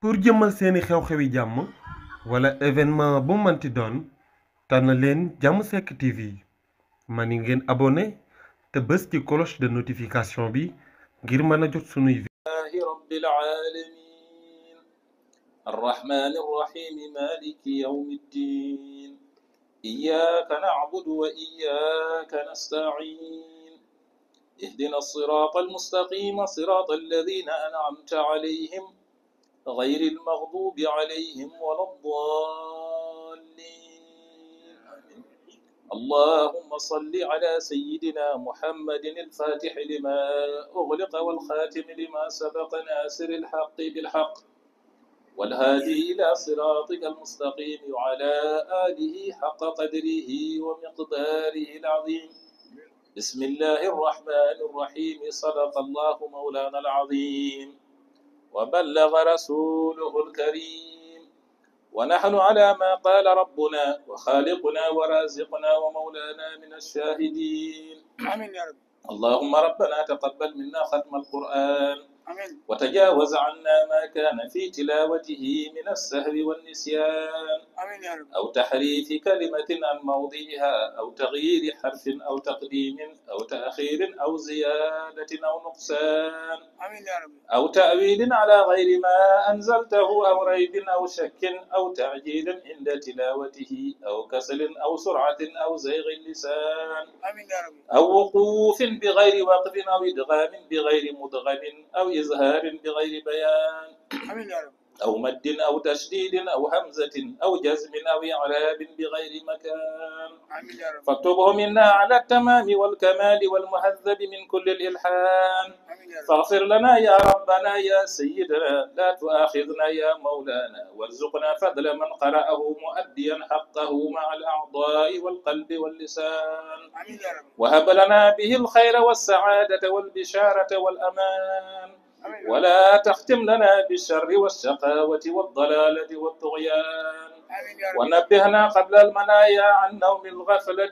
pour jëmmal seeni xew-xewi jàmm wala événement bu manti doon tànn leen jàmm sekk TV ma ni ngeen abonné te bës ci cloche de notification bi ngir mën a jot sunuy لله رب العالمين الرحمن الرحيم مالك يوم الدين إياك نعبد وإياك نستعين اهدنا الصراط المستقيم صراط الذين أنعمت عليهم غير المغضوب عليهم ولا الضالين آمين. اللهم صل على سيدنا محمد الفاتح لما أغلق والخاتم لما سبق ناصر الحق بالحق والهادي إلى صراطك المستقيم وعلى آله حق قدره ومقداره العظيم بسم الله الرحمن الرحيم صدق الله مولانا العظيم وبلغ رسوله الكريم ونحن على ما قال ربنا وخالقنا ورازقنا ومولانا من الشاهدين آمين يا رب اللهم ربنا تقبل منا ختم القرآن آمين وتجاوز عنا ما كان في تلاوته من السهو والنسيان آمين يا رب أو تحريف كلمة عن موضعها أو تغيير حرف أو تقديم أو تأخير أو زيادة أو نقصان آمين يا رب أو تأويل على غير ما أنزلته أو ريب أو شك أو تعجيل عند تلاوته أو كسل أو سرعة أو زيغ اللسان آمين يا رب أو وقوف بغير وقف أو إدغام بغير مدغم أو إظهار بغير بيان آمين يا رب أو مد أو تشديد أو همزة أو جزم أو إعراب بغير مكان آمين يا رب فاكتبه منا على التمام والكمال والمهذب من كل الإلحان آمين يا رب فاغفر لنا يا ربنا يا سيدنا لا تؤاخذنا يا مولانا وارزقنا فضل من قرأه مؤديا حقه مع الأعضاء والقلب واللسان آمين يا رب وهب لنا به الخير والسعادة والبشارة والأمان آمين يا رب ولا تختم لنا بالشر والشقاوة والضلالة والطغيان آمين يا رب ونبهنا قبل المنايا عن نوم الغفلة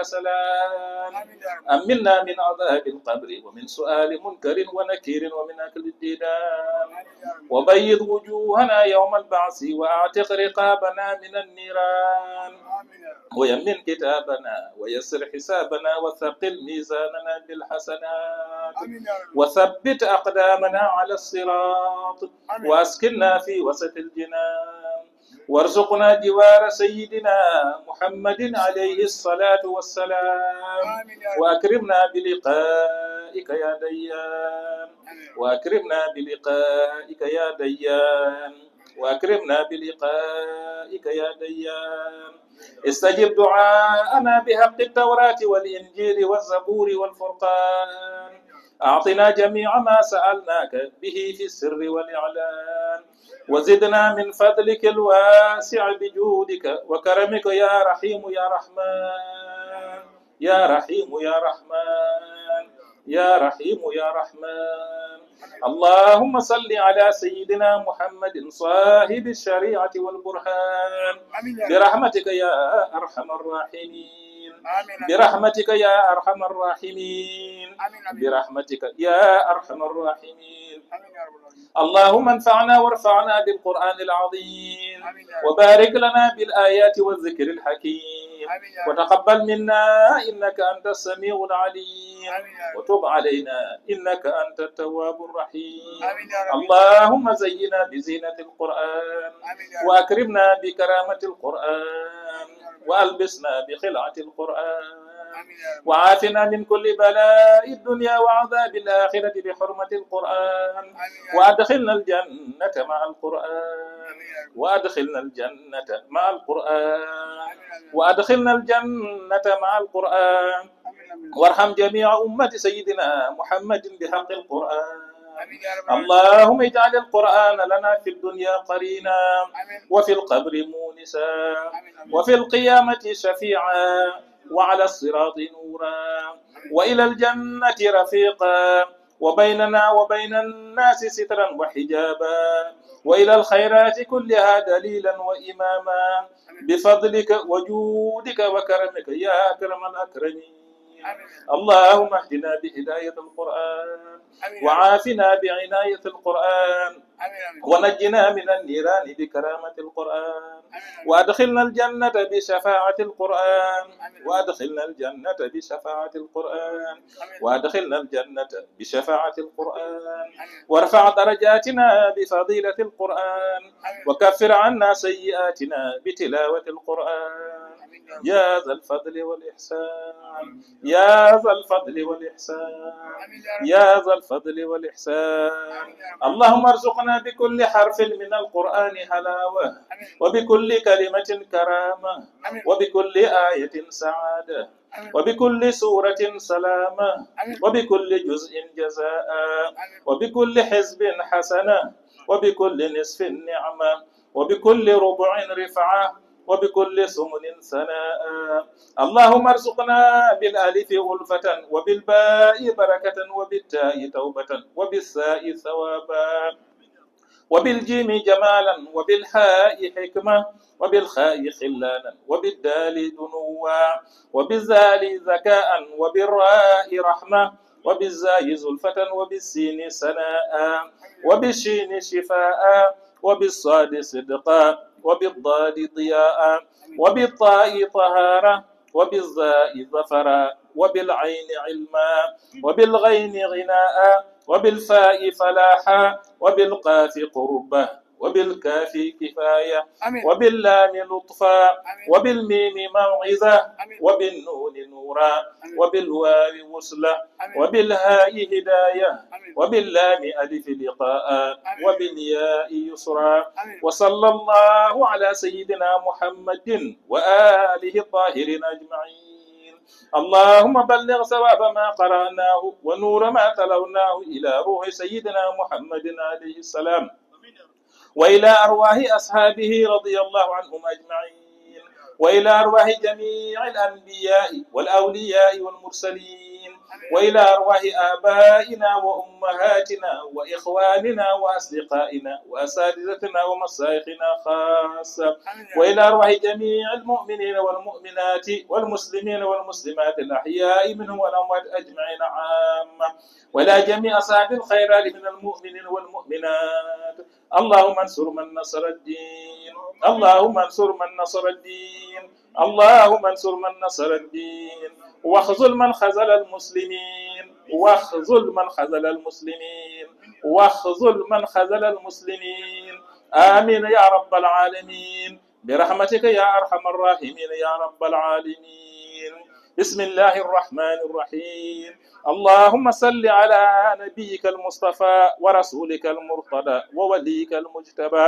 والكسلان آمين يا رب أمنا من عذاب القبر ومن سؤال منكر ونكير ومن أكل الديدان آمين يا رب وبيض وجوهنا يوم البعث وأعتق رقابنا من النيران آمين يا رب ويمن كتابنا ويسر حسابنا وثقل ميزاننا بالحسنات آمين يا رب وثبت أقدامنا على الصراط آمين وأسكننا في وسط الجنان وارزقنا جوار سيدنا محمد عليه الصلاة والسلام آمين يا رب وأكرمنا بلقائك يا ديان آمين يا رب وأكرمنا بلقائك يا ديان وأكرمنا بلقائك يا ديان استجب دعاءنا بحق التوراة والإنجيل والزبور والفرقان أعطنا جميع ما سألناك به في السر والإعلان وزدنا من فضلك الواسع بجودك وكرمك يا رحيم يا رحمن يا رحيم يا رحمن يا رحيم يا رحمن اللهم صل على سيدنا محمد صاحب الشريعة والبرهان آمين يا رب برحمتك يا أرحم الراحمين آمين آمين برحمتك يا أرحم الراحمين آمين آمين برحمتك يا أرحم الراحمين آمين يا رب العالمين اللهم انفعنا وارفعنا بالقرآن العظيم آمين يا رب وبارك لنا بالآيات والذكر الحكيم آمين يا رب وتقبل منا إنك أنت السميع العليم آمين يا رب وتب علينا إنك أنت التواب الرحيم آمين يا رب اللهم زينا بزينة القرآن آمين يا رب وأكرمنا بكرامة القرآن وألبسنا بخلعة القرآن آمين يا رب وعافنا من كل بلاء الدنيا وعذاب الآخرة بحرمة القرآن آمين يا رب وأدخلنا الجنة مع القرآن آمين يا رب وأدخلنا الجنة مع القرآن آمين آمين وأدخلنا الجنة مع القرآن آمين آمين وارحم جميع أمة سيدنا محمد بحق القرآن آمين يا رب العالمين اللهم اجعل القرآن لنا في الدنيا قرينا آمين وفي القبر مونسا آمين آمين وفي القيامة شفيعا وعلى الصراط نورا وإلى الجنة رفيقا وبيننا وبين الناس سترا وحجابا وإلى الخيرات كلها دليلا وإماما بفضلك وجودك وكرمك يا أكرم الأكرمين اللهم اهدنا بهداية القرآن وعافنا بعناية القرآن ونجنا من النيران بكرامة القرآن وأدخلنا الجنة بشفاعة القرآن وأدخلنا الجنة بشفاعة القرآن وأدخلنا الجنة بشفاعة القرآن وارفع درجاتنا بفضيلة القرآن وكفر عنا سيئاتنا بتلاوة القرآن يا ذا الفضل والإحسان يا ذا الفضل والإحسان يا ذا الفضل والإحسان اللهم ارزقنا بكل حرف من القرآن حلاوة وبكل كلمة كرامة وبكل آية سعادة وبكل سورة سلامة وبكل جزء جزاء وبكل حزب حسنة وبكل نصف نعمة وبكل ربع رفعة وبكل سمن ثناء اللهم ارزقنا بالالف ألفة وبالباء بركة وبالتاء توبة وبالساء ثوابا وبالجيم جمالا وبالحاء حكمة وبالخاء خلانا وبالدال دنوا وبالزال ذكاء وبالراء رحمة وبالزاي زلفة وبالسين سناء وبالشين شفاء وبالصاد صدقا وبالضاد ضياء وبالطاء طهارة وبالزاء ظفرا وبالعين علما وبالغين غناء وبالفاء فلاحا وبالقاف قربة وبالكاف كفاية وباللام لطفا وبالميم موعظة وبالنون نورا وبالواو وصلة وبالهاء هداية وباللام ألف لقاء وبالياء يسرا وصلى الله على سيدنا محمد وآله الطاهرين أجمعين اللهم بلغ ثواب ما قرأناه ونور ما تلوناه إلى روح سيدنا محمد عليه السلام وإلى أرواح أصحابه رضي الله عنهم أجمعين وإلى أرواح جميع الأنبياء والأولياء والمرسلين وإلى أرواح آبائنا وأمهاتنا وإخواننا وأصدقائنا وأساتذتنا ومشايخنا خاصة وإلى أرواح جميع المؤمنين والمؤمنات والمسلمين والمسلمات الأحياء منهم والأموات أجمعين عامة وإلى جميع أصحاب الخيرات من المؤمنين والمؤمنات اللهم انصر من نصر الدين اللهم انصر من نصر الدين اللهم انصر من نصر الدين واخذل من خذل المسلمين واخذل من خذل المسلمين واخذل من خذل المسلمين آمين يا رب العالمين برحمتك يا أرحم الراحمين يا رب العالمين بسم الله الرحمن الرحيم اللهم صل على نبيك المصطفى ورسولك المرتضى ووليك المجتبى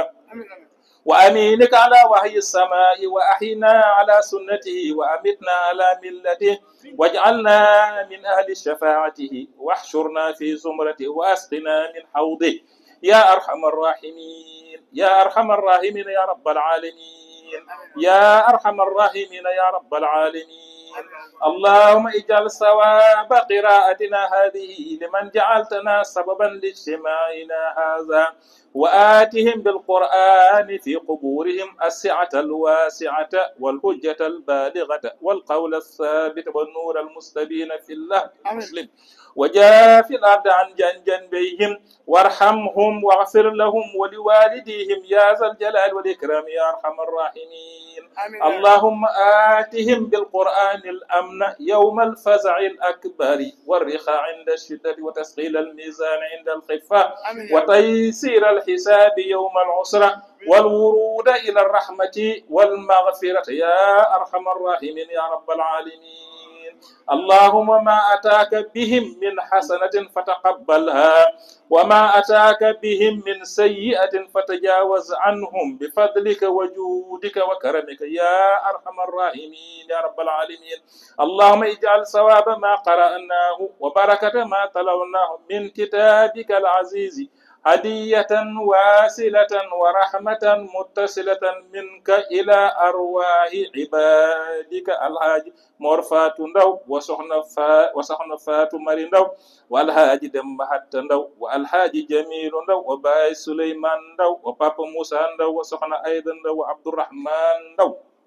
وأمينك على وحي السماء وأحينا على سنته وأمتنا على ملته واجعلنا من أهل شفاعته واحشرنا في زمرته وأسقنا من حوضه يا أرحم الراحمين يا أرحم الراحمين يا رب العالمين يا أرحم الراحمين يا رب العالمين اللهم اجعل ثواب قراءتنا هذه لمن جعلتنا سببا لاجتماعنا هذا وآتهم بالقرآن في قبورهم السعة الواسعة والحجة البالغة والقول الثابت والنور المستبين في الله المسلم وجاف الأرض عن جنبيهم وارحمهم واغفر لهم ولوالديهم يا ذا الجلال والإكرام يا أرحم الراحمين اللهم آتهم بالقرآن الأمن يوم الفزع الأكبر والرخاء عند الشدة وتسقيل الميزان عند الخفة وتيسير الحساب يوم العسرة والورود إلى الرحمة والمغفرة يا أرحم الراحمين يا رب العالمين اللهم ما أتاك بهم من حسنة فتقبلها وما أتاك بهم من سيئة فتجاوز عنهم بفضلك وجودك وكرمك يا أرحم الراحمين يا رب العالمين اللهم اجعل ثواب ما قرأناه وبركة ما تلوناه من كتابك العزيز هدية واسلة ورحمة متصلة منك إلى أرواح عبادك الحاج مرفات ندو وسخن فا وسخن فات مري ندو والحاج دم حتى ندو والحاج جميل ندو وباي سليمان ندو وبابا موسى ندو وسخن أيضا ندو وعبد الرحمن ندو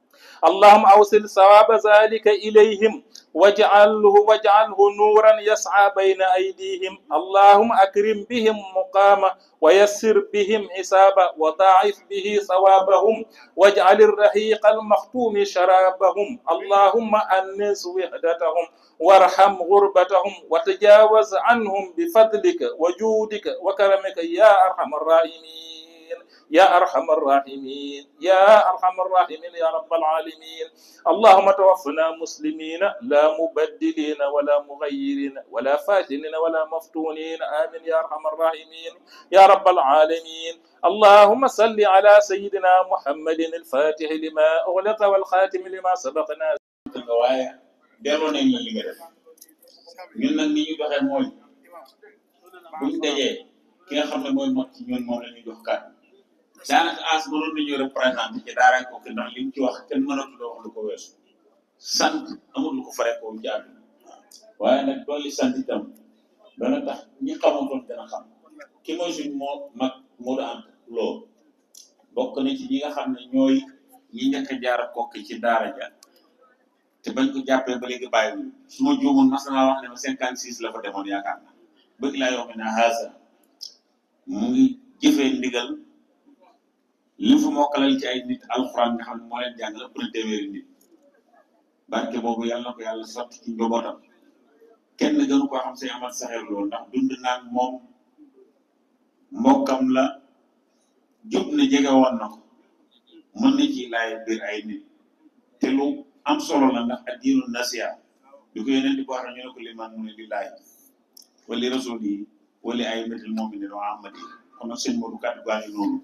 اللهم أوصل ثواب ذلك إليهم واجعله واجعله نورا يسعى بين أيديهم اللهم أكرم بهم مقاما ويسر بهم حسابا وضاعف به ثوابهم واجعل الرحيق المختوم شرابهم اللهم أنس وحدتهم وارحم غربتهم وتجاوز عنهم بفضلك وجودك وكرمك يا أرحم الراحمين يا أرحم الراحمين يا أرحم الراحمين يا رب العالمين اللهم توفنا مسلمين لا مبدلين ولا مغيرين ولا فاتنين ولا مفتونين آمين يا أرحم الراحمين يا رب العالمين اللهم صل على سيدنا محمد الفاتح لما أغلق والخاتم لما سبقنا nga waaye delloo nañ la li nga def ñun nag ni ñu doxee mooy buñ dajee ki nga xam ne mooy mag ci ñun moom la ñuy jox kàddu daanaka as mënoon nañu représenté ci daara ko ki ndax li mu ci wax kenn mënatu la wax lu ko weesu sant amul lu ko fare ko ci àdduna waaye nag dolli sant itam dana tax ñi xamutoon dana xam ki mooy suñ moo mag moo da am loo bokk na ci ñi nga xam ne ñooy ñi njëkk a jaar kokki ci daara ja te bañ ko jàppee ba léegi bàyyiwul su ma juumoon mas naa wax ne ma cinquante six la fa demoon yaakaar na bëgg laa yoo xam ne haasa mu ngi jëfee ndigal li mu fa mokkalal ci ay nit alxuraan nga xam ne moo leen jàngal ëpp na téeméeri nit barke boobu yàlla na ko yàlla sotti ci njobootam kenn gënu koo xam say amat saxeer loolu ndax dund naan moom mbokkam la jub na jege woon na ko mën na ci laay biir ay nit te lu am solo la ndax addiinu nasiya bi ko yeneen di ko waxee ñu ne ko liman mu ne lillahi wali rasul yi wali ay métil moominin wa amati kon nag sëñ Modou kàddu gaa ngi noonu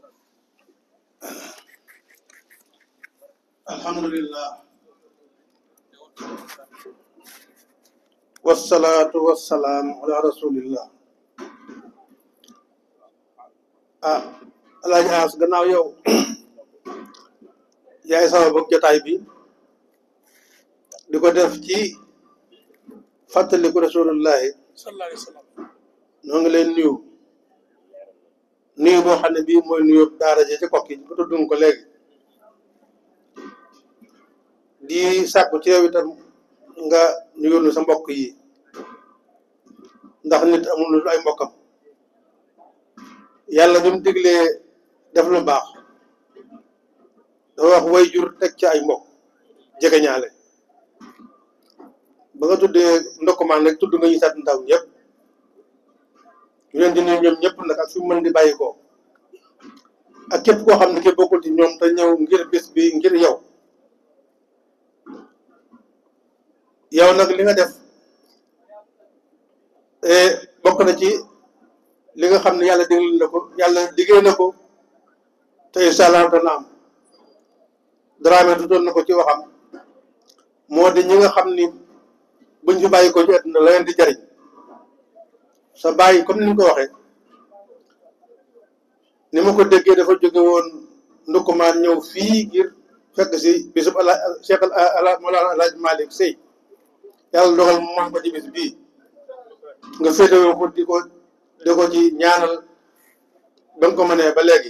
alhamdulillah wasalaatu wasalaam ala rasulillah ah alaaji As gannaaw yow yaay sama bëgg jotaay bi di ko def ci fàttaliku rasulullahi sallallahu alayhi wa sallam ñoo ngi leen nuyu nuyu boo xam ne bii mooy nuyu daara ji ci kokki bu tudd nga ko léegi di sàkku ci yow itam nga nuyul nu sa mbokk yi ndax nit amul lu ay mbokkam yàlla bi mu diglee def lu baax dafa wax way jur teg ci ay mbokk jege ñaale ba nga tuddee ndokkumaan rek tudd nga ñu sat ndaw ñëpp ñu leen di nuyu ñoom ñëpp nag ak fi mu mën di bàyyi ko ak képp koo xam ne ki bokkul ci ñoom te ñëw ngir bis bi ngir yow yow nag li nga def bokk na ci li nga xam ne yàlla digal na ko yàlla liggéey na ko te incha allah dana am Dramé tuddoon na ko ci waxam moo di ñi nga xam ni buñ fi bàyyi ko ci àdduna la leen di jariñ sa bàyyi comme ni ñu ko waxee ni ma ko déggee dafa jóge woon ndukkumaan ñëw fii ngir fekk si bisub ala Cheikh ala Mawlana Alhaji Malick Sey yàlla dogal mu man ko ci bis bii nga féetewoo ko di ko di ko ci ñaanal ba nga ko mënee ba léegi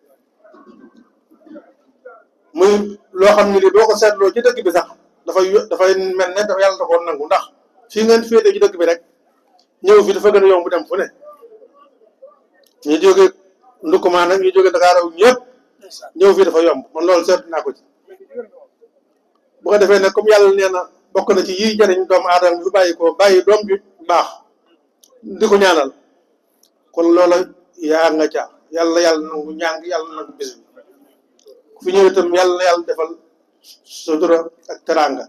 muy loo xam ne li boo ko seetloo ci dëkk bi sax dafay dafay mel ne dafa yàlla da koo nangu ndax fii ngeen féete ci dëkk bi rek ñëw fi dafa gën a yomb dem fu ne ñu jóge ndukkumaan nag ñu jóge Dakar ak ñëpp ñëw fii dafa yomb man loolu seet naa ko ci bu ko defee nag comme yàlla nee na bokk na ci yiy jariñ doomu aadama bi fi bàyyi ko bàyyi doom bi baax di ko ñaanal kon loola yaa nga ca yàlla yàlla nangu ñaan yàlla nangu bis bi ku fi ñëw itam yàlla yàlla defal sutura ak teraanga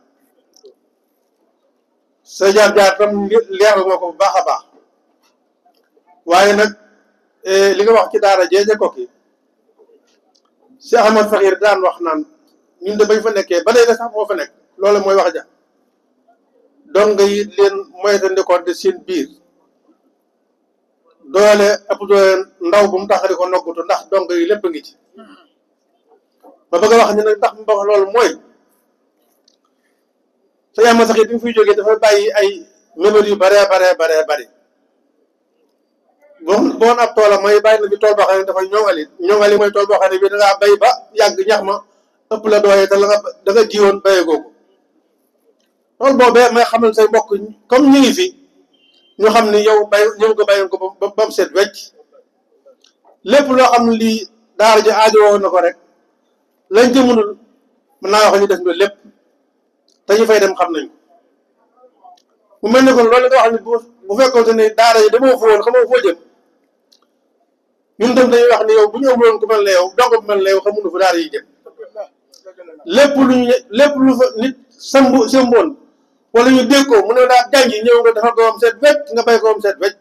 sa jaar-jaar tam leeral nga ko bu baax a baax waaye nag li nga wax ci daara jeeje kokki si Ahmad Faxir daan wax naan ñun de bañ fa nekkee ba léegi sax moo fa nekk loolu mooy wax ja donc yi leen moytandikoon de seen biir doole ëpp doole ndaw bu mu tax di ko noggutu ndax donc yi lépp ngi ci ba bëgg a wax ni nag ndax mu wax loolu mooy sa yàmma sax it bi mu fiy jógee dafa bàyyi ay mébét yu baree baree baree bari bon boon ab toolam mooy bàyyi na fi tool boo xam ne dafa ñoŋali ñoŋali mooy tool boo xam ne bii da ngaa bay ba yàgg ñax ma ëpp la dooyee te la nga da nga jiwoon bayee googu loolu boobee may xamal say mbokk comme ñu ngi fi ñu xam ni yow bay ñëw nga bayoon ko ba ba mu set wecc lépp loo xam ne lii daara ji aajowoo na ko rek lañ ci mënul mën naa wax ñu def nga lépp te ñu fay dem xam nañ ko mu mel ni kon loolu nga wax ni bu bu fekkoon ne daara yi dama fa woon xamoo foo jëm ñun tam dañuy wax ni yow bu ñu amuloon ku mel ne yow donc bu mel ne yow xamuñu fa daara yi jëm lépp lu ñu lépp lu fa nit sambu sëmboon wala ñu dégg ko mu ne daa jàngi ñëw nga defal ko am seet wecc nga bay ko am seet wecc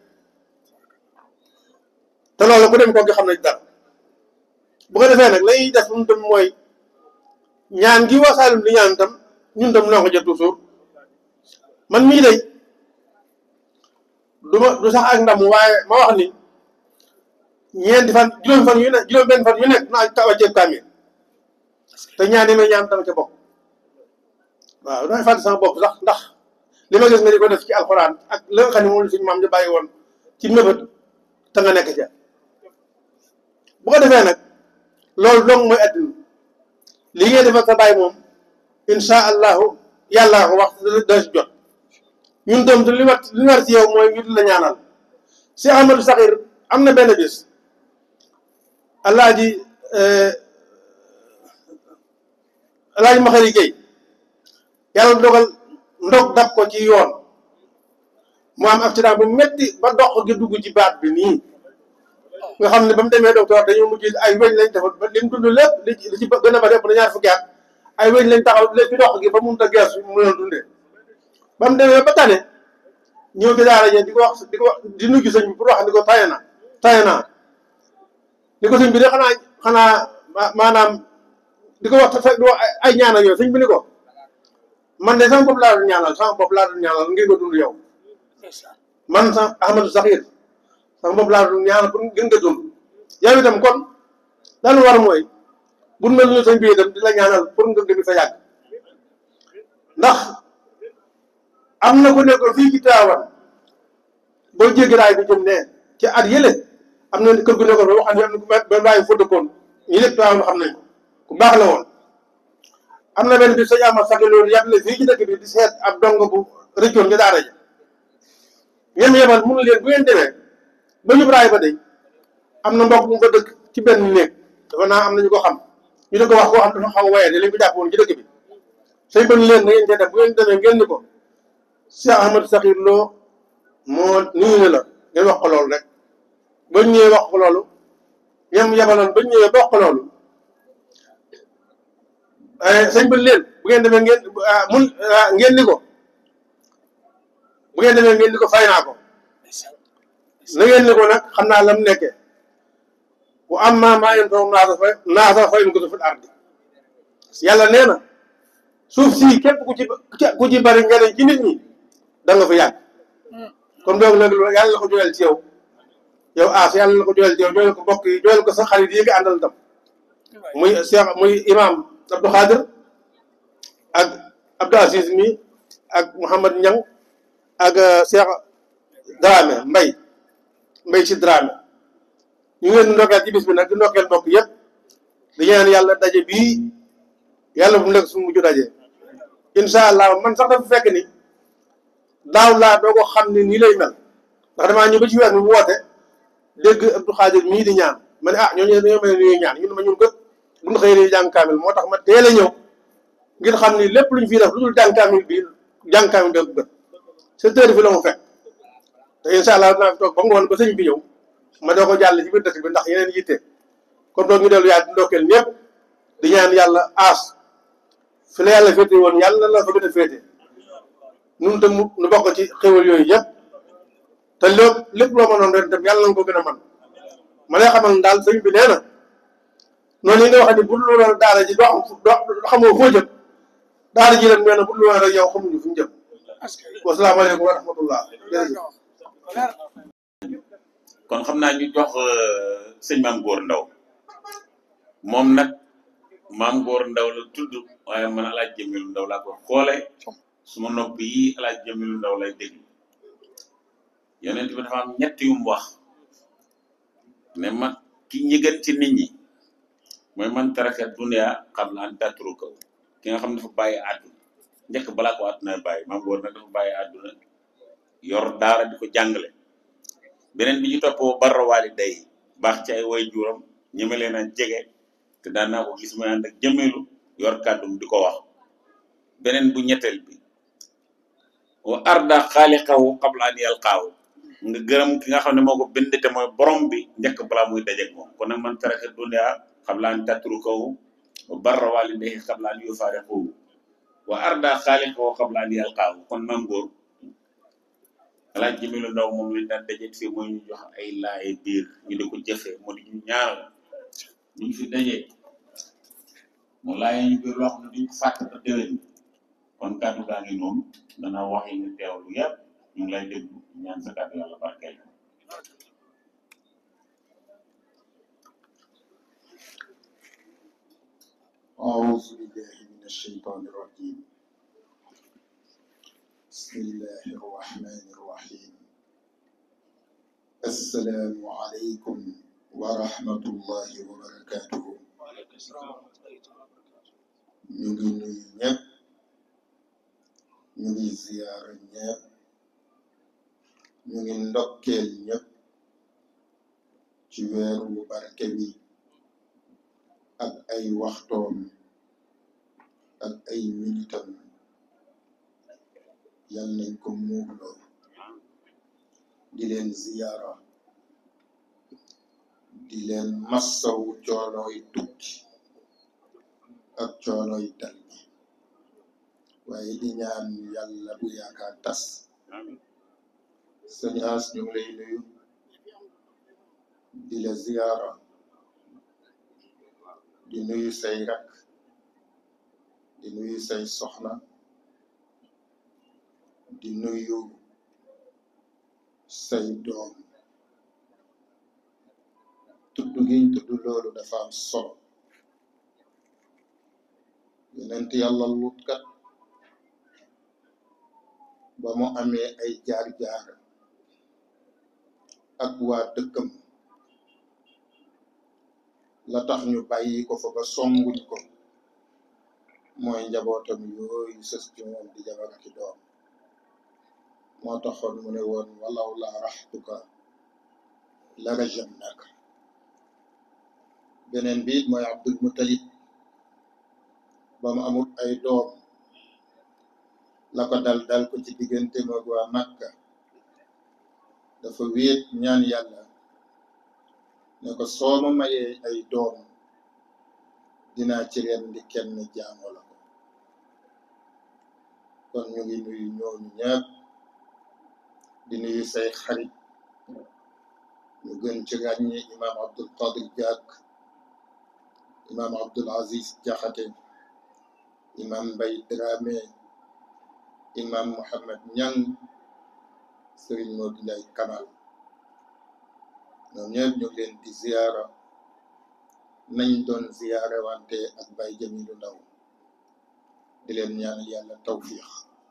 te loolu ku dem ko gi xam nañ dara bu ko defee nag lañuy def ñun tam mooy ñaan gi wasaalum di ñaan tam ñun tam noo ko jot toujours man mii day du ma du sax ak ndam waaye ma wax ni ñeenti fan juróomi fan yu ne juróom benn fan yu nekk naa taw a ceeb kaamil te ñaan yi may ñaan dama ca bokk waaw damay fàtte sama bopp sax ndax li ma gis nga di ko def ci alxuraan ak la nga xam ne moom suñu maam ñu bàyyi woon ci mébét te nga nekk ca bu ko defee nag loolu dong mooy adduna li ngay def ak sa bàyyi moom insha allahu yàllaa ko wax da si jot ñun tam li war li war ci yow mooy ñu di la ñaanal si Amadou Saxir am na benn bis alaaji alaaji Maxari Géey yàlla dogal ndog dab ko ci yoon mu am accident bu metti ba dox gi dugg ci baat bi nii nga xam ne ba mu demee docteur dañoo mujj ay weñ lañ defal ba li mu dund lépp li ci li ci gën a bari ëpp na ñaar fukki at ay weñ lañ taxaw lépp ci dox gi ba mun a gees mu leen dundee ba mu demee ba tane ñëw ci daara ji di ko wax di ko wax di nuyu sëñ bi pour wax ni ko taye na taye naa ni ko sëñ bi de xanaa xanaa maanaam di ko wax te di wax ay ñaanal yooyu sëñ bi ni ko man de sama bopp laa doon ñaanal sama bopp laa doon ñaanal ngir nga dund yow man sa Ahmadou Saxir sama bopp laa doon ñaanal pour ngir nga dund yow itam kon daal war mooy bu mel ni sëñ bi itam di la ñaanal pour nga gën fa yàgg ndax am na ku nekkoon fii ci Tiwaawan boo jéggi raay bi jëm ne ci at yële am na kër gu nekkoon ba wax ne am na ku benn waaye fa dëkkoon ñi lépp Tiwaawan xam nañ ko ku baax la woon am na benn bi sëñ Amar Saxir loolu yàble fii ci dëkk bi di seet ab dong bu rëccoon nga daara ja ñem yebal mun leen bu ngeen demee ba ñu raay ba day am na mbokk mu fa dëkk ci benn néeg dafa naa am na ñu ko xam ñu di ko wax koo xam dafa xaw a waye de lañ ko jàpp woon ci dëkk bi sëñ ba leen na ngeen cee dem bu ngeen demee ngeen ni ko Cheikh Ahmadou Saxir Lo moo nuyu na la ngeen wax ko loolu rek ba ñëwee wax ko loolu ñam yebaloon ba ñëwee ba wax ko loolu sëñ ba leen bu ngeen demee ngeen mun ngeen ni ko bu ngeen demee ngeen ni ko fay naa ko na ngeen ni ko nag xam naa lam nekkee bu am maa maa yem toog naasa fay naasa fay ko fil ardi yàlla nee na suuf si képp ku ci ku ci bari njariñ ci nit ñi da nga fa yàgg comme donc nag loolu yàlla na ko joyal ci yow yow aas yàlla na ko joyal ci yow joyal ko mbokk yi joyal ko sa xarit yi nga àndal tam muy Cheikh muy imam Abdou Khadir ak Abdou Aziz mi ak Mouhamad Niang ak Cheikh Dramé Mbay Mbay si Dramé ñu ngi leen di ndokkeel ci bis bi nag di ndokkeel mbokk yëpp di ñaan yàlla daje bii yàlla bu mu nekk suñu mujj daje incha allah man sax dafa fekk ni daaw laa doo ko xam ne nii lay mel ndax damaa ñëw ba ci weer mi woote dégg Abdou Khadir mii di ñaan ma ne ah ñooñu dañoo mel ni ñuy ñaan ñun ma ñun kët bu ñu xëyee jàng kaamil moo tax ma teel a ñëw ngir xam ni lépp luñ fiy def lu dul jàng kaamil bi jàng kaamil bi gën sept heures fi la mu fekk te incha allah dinaa fi toog ba ngoon ba sëñ bi ñëw ma doo ko jàll ci biir dëkk bi ndax yeneen yitte kon doog ñu dellu yaa di ndokkeel ñëpp di ñaan yàlla aas fi la yàlla féete woon yàlla la fa gën a féete nun tam nu bokk ci xéwal yooyu yëpp te lépp lépp loo mënoon ren tam yàlla na ko gën a man ma lay xamal daal sëñ bi nee na noonu yi nga wax ni bu dul woon daara ji doo xam doo xamoo foo jëm daara ji ren nee na bu dul woon rek yow xamuñu fu ñu jëm wasalaamaaleykum wa rahmatullah jërëjëf kon xam naa ñu jox sëñ maam góor ndaw moom nag maam góor ndaw la tudd waaye man alaaj jëmilu ndaw laa ko xoole suma nopp yi alaaj jëmilu ndaw lay dégg yonent bi dafa am ñett yu mu wax ne ma ki ñi gën ci nit ñi mooy man taraka dunya qabla an tatruka ki nga xam ne dafa bàyyi àdduna njëkk balaa ko àdduna bàyyi maam góor nag dafa bàyyi àdduna yor daara di ko jàngale beneen bi ñu toppoo barra waali day baax ci ay way juuram ñeme leen a jege te daan naa ko gis muy ànd ak jëmeelu yor kàddum di ko wax beneen bu ñetteel bi wa arda xaaliqahu qabla an yalqaahu nga gërëm ki nga xam ne moo ko bind te mooy borom bi njëkk balaa muy dajeeg moom kon nag man taraka dunya qabla an tatrukahu wa barra walidayhi qabla an yufariquhu wa arda xaaliqahu qabla an yalqaahu kon mam góor alaaj jëmelu ndaw moom lañ daan dajeet fii mooy ñu jox ay laaye biir ñu di ko jëfee moo di ñu ñaanal ñu ngi fi dajee mu laaye ñu biir loo xam ne duñ ko fàtte ba déwén kon kàddu gaa ngi noonu dana wax yi nga teewlu yëpp ñu ngi lay déglu ñaan sa kàddu yàlla barkeel أعوذ بالله من الشيطان الرجيم بسم الله الرحمن الرحيم السلام عليكم ورحمة الله وبركاته ñu ngi nuyu ñëpp ñu ngi ziyaara ñëpp ñu ngi ndokkeel ñëpp ci weeru bu barke bi ak ay waxtoom ak ay minitam yal nañ ko muurloo di leen ziyaara di leen massawu coonooy tukki ak coonooy dal gi waaye di ñaan yàlla bu yaakaar tas sëñ As ñu ngi lay nuyu di la ziyaara di nuyu say rak di nuyu say soxna di nuyu say doom tudd giñ tudd loolu dafa am solo yonent yàlla Luut kat ba mu amee ay jaar-jaar ak waa dëkkam la tax ñu bàyyi ko fa ba songuñ ko mooy njabootam yooyu sës ci moom di jabar ak i doom moo taxoon mu ne woon walaw laa raxtuka la rajamnaka beneen bi it mooy Abdul Mutalib ba mu amul ay doom la ko dal dal ko ci diggante moog waa Makka dafa wéet ñaan yàlla ne ko soo ma mayee ay doom dinaa ci rendi kenn jaamu la ko kon ñu ngi nuyu ñooñu ñëpp di nuyu say xarit ñu gën ci ràññi imam Abdul Qadir Diak imam Abdul Aziz Jaxate imam Mbay Dramé imam Mohamed Ñang sëriñ Modou Ndiaye Kamal ñoom ñëpp ñu ngi leen di ziyaara nañ doon ziyaare wante ak Baye Jamilu Ndaw di leen ñaanal yàlla tawfiix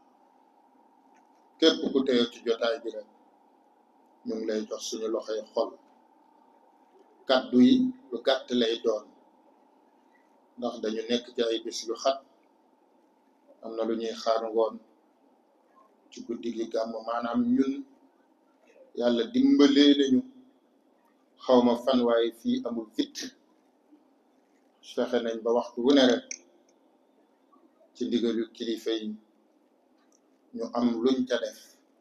képp ku teew ci jotaay bi rek ñu ngi lay jox suñu loxoy xol kàddu yi lu gàtt lay doon ndax dañu nekk ci ay bis yu xat am na lu ñuy xaar ngoon ci guddi gi gàmm maanaam ñun yàlla dimbalee nañu xawma fan waaye fii amul fit fexe nañ ba waxtu wu ne rek ci ndigalu kilifa yi ñu am luñ ca def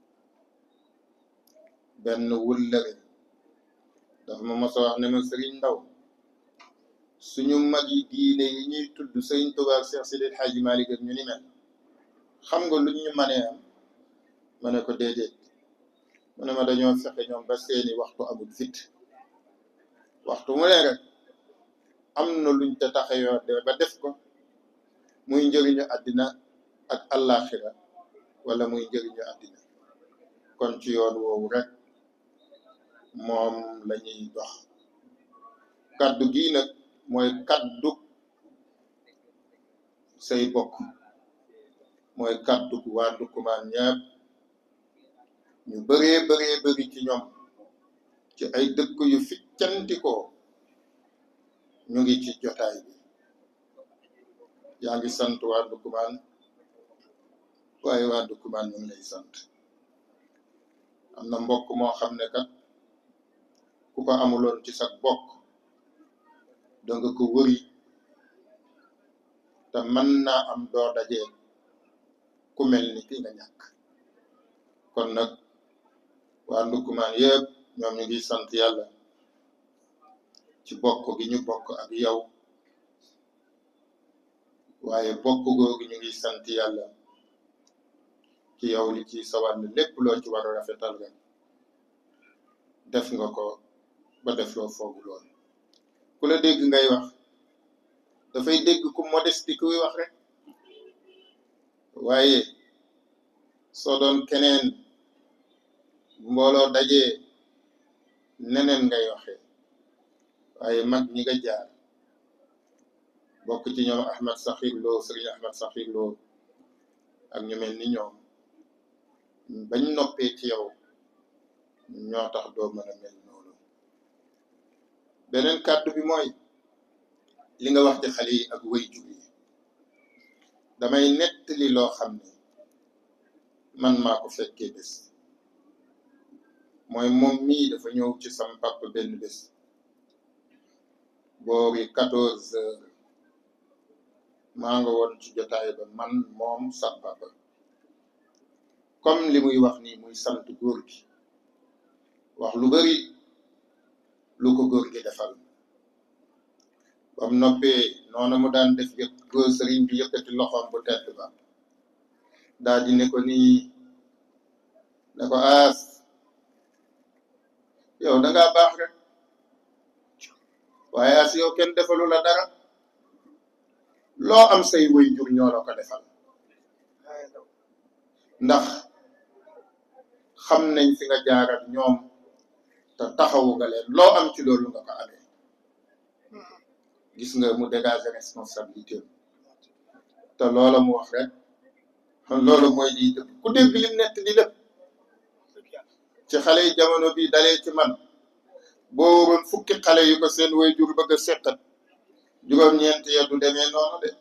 benn wullare dafa ma mos a wax ne ma sëriñ ndaw suñu mag yi diine yi ñuy tudd sëriñ Tuubaa ak Seex Sidi El Hadji Malick ak ñu ni mel xam nga luñ ñu manee am ma ne ko déedéet mu ne ma dañoo fexe ñoom ba seeni waxtu amul fit waxtu mu ne rek am na luñ te taxayoo de ba def ko muy njëriñu àddina ak àllaaxira wala muy njëriñu àddina kon ci yoon woowu rek moom lañuy dox kaddu gii nag mooy kaddu say bokk mooy kaddu waa Ndoukoumane ñëpp ñu bëree bëree bëri ci ñoom ci ay dëkk yu ficcantikoo ñu ngi ci jotaay bi yaa ngi sant waa Ndoukoumane waaye waa Ndoukoumane ñu ngi lay sant am na mbokk moo xam ne kat ku ko amuloon ci sa bokk danga ko wëri te mën naa am doo dajee ku mel ni ki nga ñàkk kon nag waa Ndoukoumane yëpp ñoom ñu ngi sant yàlla ci bokk gi ñu bokk ak yow waaye bokk googu ñu ngi sant yàlla ci yow li ci sa wàll lépp loo ci war a rafetal nga def nga ko ba def loo foogu lool ku la dégg ngay wax dafay dégg ku modeste kuy wax rek waaye soo doon keneen mbooloo dajee neneen ngay waxee waaye mag ñi nga jaar bokk ci ñoom Ahmed Sakhir Lo Sëriñ Ahmed Sakhir Lo ak ñu mel ni ñoom bañ noppee ci yow ñoo tax doo mën a mel noonu beneen kàddu bi mooy li nga wax ci xale yi ak way jur yi damay nettali loo xam ne man maa ko fekkee bés mooy moom mii dafa ñëw ci sam papa benn bés boori quatorze heures maa nga woon ci jotaay ba man moom sam papa comme li muy wax nii muy sant góor gi wax lu bari lu ko góor gi defal bam noppee noonu mu daan def yëpp góor sëriñ bi yëkkati loxoom bu tedd ba daal di ne ko nii ne ko aas yow dangaa baax rek waaye as yow kenn defalu la dara loo am say way jur ñoo la ko defal ndax xam nañ fi nga jaar ak ñoom te taxawu nga leen loo am ci loolu nga ko amee gis nga mu dégager responsabilité te loola mu wax rek loolu mooy lii dëgg ku dégg lim nett di lépp ci xale yi jamono bi dalee ci man boo waroon fukki xale yu ko seen way jur bëgg a seqat juróom-ñeent ya du demee noonu de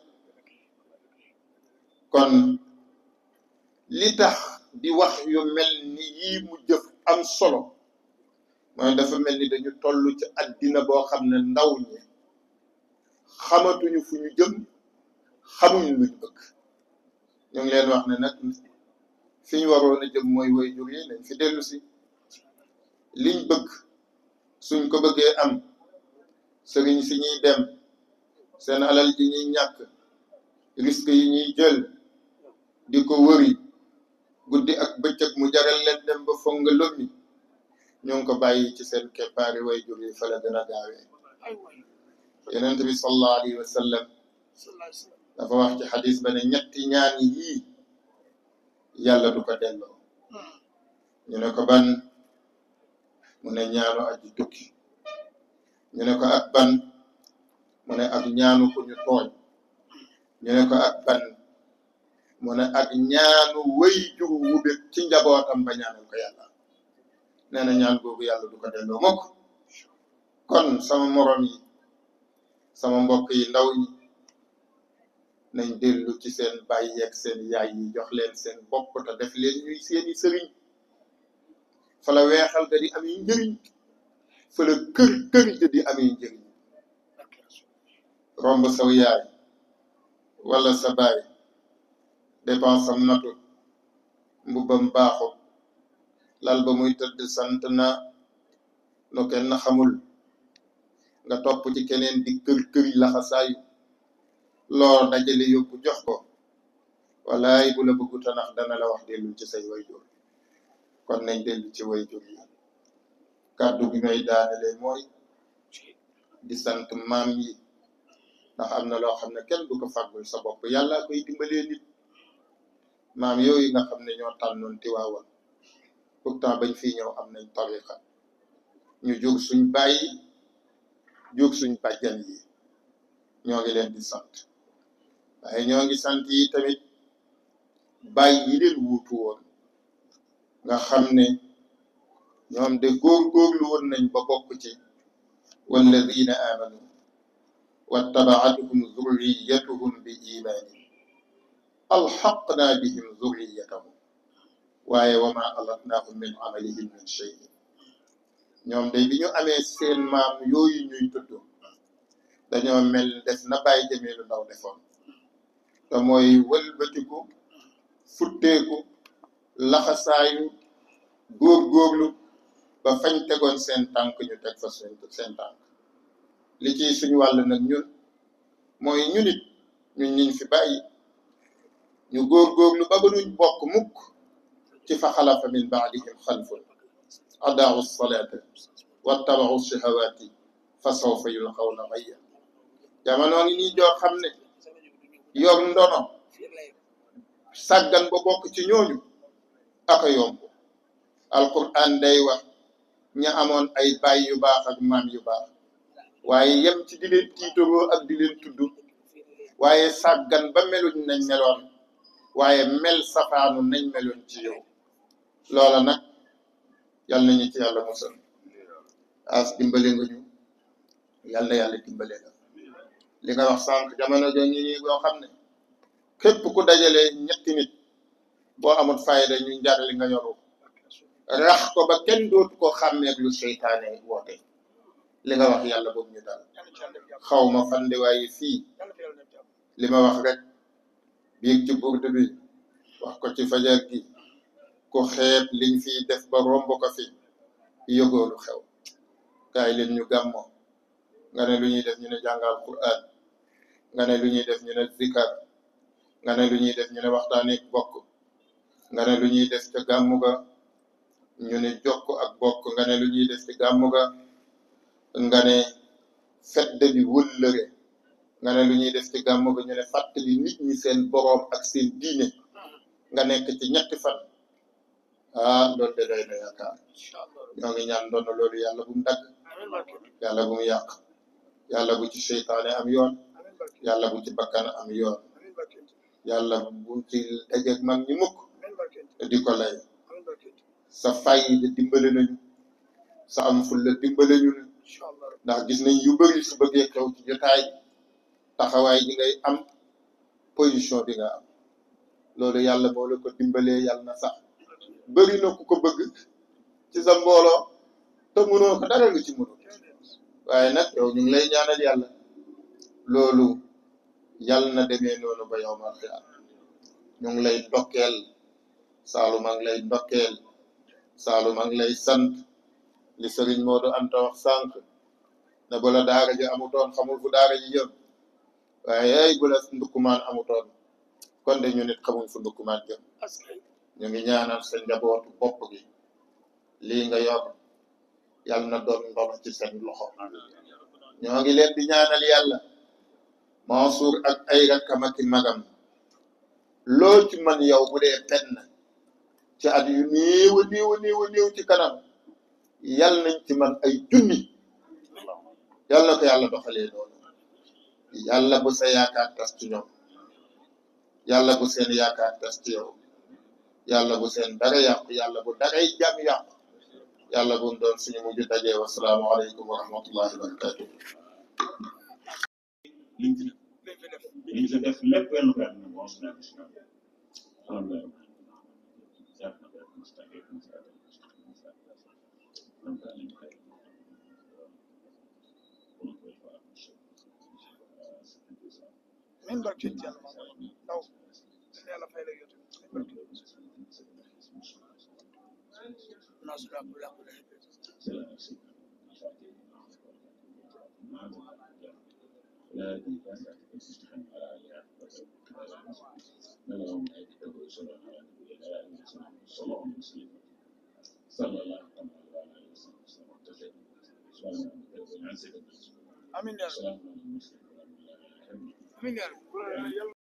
kon li tax di wax yu mel ni yii mu jëf am solo mooy dafa mel ni dañu toll ci àddina boo xam ne ndaw ñi xamatuñu fu ñu jëm xamuñ luñ bëgg ñu ngi leen wax ne nag fi ñu waroon a jëm mooy way jur yi nañ fi dellu si liñ bëgg suñ ko bëggee am sëriñ si ñuy dem seen alal ji ñuy ñàkk risque yi ñuy jël di ko wëri guddi ak bëccëg mu jaral leen dem ba foog nga lommi ñu ngi ko bàyyi ci seen keppaari way jur yi fa la gën a gaawee yonent bi sallallahu alayhi wa sallam dafa wax ci xadis ba ne ñetti ñaan yii yàlla du ko delloo ñu ne ko ban mu ne ñaanu aji tukki ñu ne ko ak ban mu ne ak ñaanu ku ñu tooñ ñu ne ko ak ban mu ne ak ñaanu wëy jur wu bég ci njabootam ba ñaanal ko yàlla nee na ñaan googu yàlla du ko delloo mukk kon sama morom yi sama mbokk yi ndaw ñi nañ dellu ci seen bàyyi ak seen yaay yi jox leen seen bopp te def leen ñuy seeni sëriñ fa la weexal ga di amee njëriñ fa la kër kër ja di amee njëriñ romb saw yaay wala sa baay dépense am natu mbubbam baaxu lal ba muy tëdd sant na nu kenn xamul nga topp ci keneen di kër këri laxasaayu loo dajale yóbbu jox ko walaay bu la bëggu tanax dana la wax dellu ci say wayjur kon nañ dellu ci wayjur yi kàddu bi may daanele mooy di sant maam yi ndax am na loo xam ne kenn du ko fàggul sa bopp yàlla koy dimbalee nit maam yooyu nga xam ne ñoo tànnoon tiwaawan pourtant bañ fii ñëw am nañ tariqa ñu jóg suñ bàyyi jóg suñ bàjjan yi ñoo ngi leen di sant waaye ñoo ngi sant yi tamit bàyyi yi leen wuutu woon nga xam ne ñoom de góor-góorlu woon nañ ba bokk ci walladina amanu واتبعتهم ذريتهم بإيمان ألحقنا بهم ذريتهم waaye wa ma alatnaahum min amalihim min shay ñoom day bi ñu amee seen maam yooyu ñuy tudd dañoo mel def na bàyyi jëmee lu ndaw defoon te mooy wëlbatiku futteeku laxasaayu góorgóorlu ba fañ tegoon seen tànk ñu teg fa seen seen tànk li ciy suñu wàll nag ñun mooy ñu nit ñun ñiñ fi bàyyi ñu góorgóorlu ba ba duñ bokk mukk ci fa xalafa min baadihim xalfun adaau salaata wattabau shahawaati fa sawfa yulqawna gayya jamono ngi nii joo xam ne yor ndono sàggan ba bokk ci ñooñu aka yomb alquran day wax ña amoon ay baay yu baax ak maam yu baax waaye yem ci di leen tiitaroo ak di leen tudd waaye sàggan ba meluñ nañ meloon waaye mel safaanu nañ meloon ci yow loola nag yal nañu ci yàlla musal as dimbale nga ñu yal na yàlla dimbale nga li nga wax sànq jamono jo ñi ñi boo xam ne képp ku dajale ñetti nit boo amul fayda ñu njar li nga yoru rax ko ba kenn dootu ko xàmmeeg lu seytaane woote li nga wax yàlla boobu ñu dal xaw ma fande waaye fii li ma wax rek biig ci burdu bi wax ko ci fajar gi ku xeeb liñ fiy def ba romb ko fi yëgoolu xew kaay leen ñu gàmmo nga ne lu ñuy def ñu ne jàngal Qur'an nga ne lu ñuy def ñu ne zikar nga ne lu ñuy def ñu ne waxtaane bokk nga ne lu ñuy def ca gàmmu ga ñu ne jokk ak bokk nga ne lu ñuy def ci gàmmu ga nga ne fedde bi wëllëre nga ne lu ñuy def ci gàmmu ga ñu ne fàttali nit ñi seen boroom ak seen diine nga nekk ci ñetti fan ah loolu de doy na yaakaar ñoo ngi ñaan doon loolu yàlla bu mu dagg yàlla bu mu yàq yàlla bu ci seytaane am yoon yàlla bu ci bakkan am yoon yàlla bu ci dajeeg mag ñi mukk di ko lay sa fay de dimbale nañu sa am ful la dimbale ñu ndax gis nañ yu bëri su bëggee xew ci jotaay taxawaay ji ngay am position bi nga am loolu yàlla boo la ko dimbalee yàlla na sax bëri na ku ko bëgg ci sa mbooloo te mënoo ko dara nga ci mënul waaye nag yow ñu ngi lay ñaanal yàlla loolu yàlla na demee noonu ba yow ma xiyaam ñu ngi lay ndokkeel Saalum a ngi lay ndokkeel Saalum a ngi lay sant li Serigne Modou Anta wax sànq ne bu la daara ji amutoon xamul fu daara ji jëm waaye ay bu la ndukkumaan amutoon kon de ñu nit xamuñ fu ndukkumaan jëm ñu ngi ñaanal sa njabootu bopp gi lii nga yor yàlla na doon ndono ci seen loxo ñoo ngi leen di ñaanal yàlla Mansour ak ay rakkam ak i magam loo ci man yow bu dee penn ci at yu néew a néew a néew a néew ci kanam yal nañ ci man ay junni yal na ko yàlla doxalee noonu yàlla bu sa yaakaar tas ci ñoom yàlla bu seen yaakaar tas ci yow yàlla bu seen dara yàqu yàlla bu daray jàmm yàqu yàlla bu mu doon suñu mujj dajee wasalaamu aleykum wa rahmatullahi wa barakatuh liñ fi liñ fi def lépp wenn ko yàlla na bon suñu alhamdulilah min barke ci yàlla ndaw yàlla fay la yow min barke nasra bu la ko def amin ya rabbi amin ya rabbi